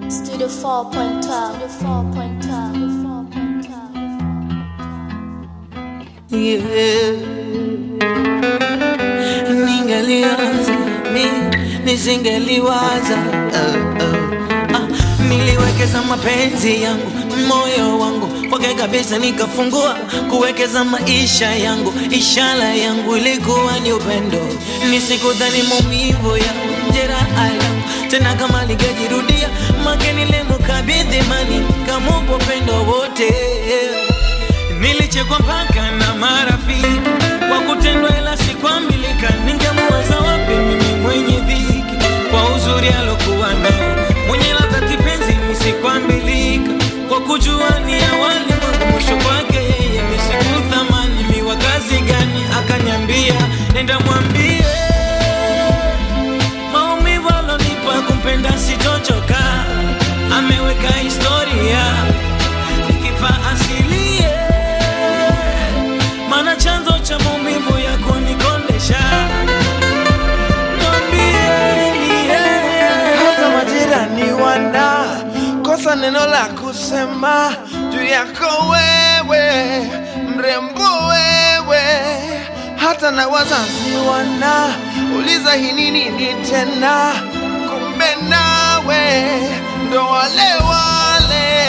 Studio 4.12. Studio 4.12. Yeah. Ningeliwaza mi nisingeliwaza uh, uh. Ah, niliwekeza mapenzi yangu moyo wangu kwake kabisa, nikafungua kuwekeza maisha yangu. Ishara yangu ilikuwa ni upendo, nisikudhani maumivu yangu, jeraha yangu tena kama lingejirudia, make nilimkabidhi mani kamupa upendo wote Nilichekwa mpaka na marafiki kwa kutendwa, ila sikwambilika. Ningemuwaza wapi mimi mwenye dhiki kwa uzuri alokuwa nao, mwenye ladha penzi misikwambilika kwa kujua ni awali mwangu mwisho kwake yeye misikuthamani miwa kazi gani, akanyambia nenda mwambie maumivu alonipa kumpenda sitochoka, ameweka historia nikifa asilie mana chanzo cha maumivu ya kunikondesha mwambieni hata majirani wana kosa neno la kusema juu yako wewe, mrembo wewe, hata na wazazi wana uliza hii ni nini tena, kumbe nawe ndo wale wale.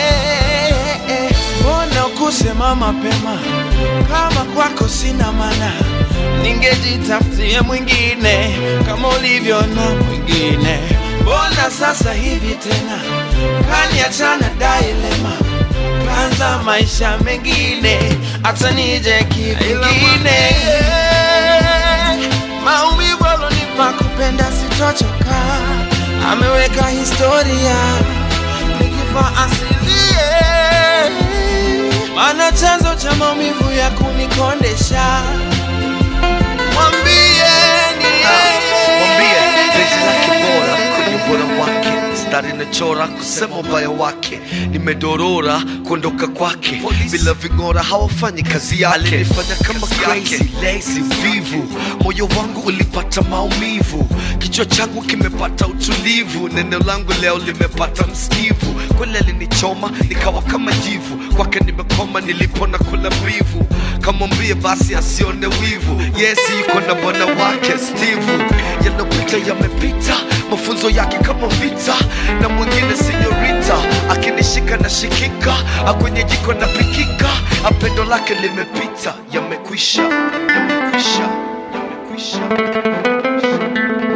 Mbona kusema mapema kama kwako sina maana, ningejitafutie mwingine kama ulivyo na mwingine. Mbona sasa hivi tena kaniachana dailema, kaanza maisha mengine, hata nije kivingine. Maumivu alonipa kupenda sitochoka, ameweka historia nikifa asilie mana chanzo cha maumivu ya kunikondesha mwambieni mwambie penzi lake bora kwenye ubora wake mstari nachora kusema ubaya wake nimedorora kuondoka kwake bila ving'ora hawafanyi kazi yake alinifanya kama crazy lazy vivu moyo wangu ulipata maumivu kichwa changu kimepata utulivu neno langu leo limepata msikivu kweli alinichoma nikawa kama jivu kwake nimekoma nilipona kula mbivu kamwambie basi asione wivu yesi yuko na bwana wake steve yanapita yamepita mafunzo yake kama vita na mwingine senyorita akinishika na shikika akwenye jiko na pikika apendo lake limepita yamekwisha yamekwisha yamekwisha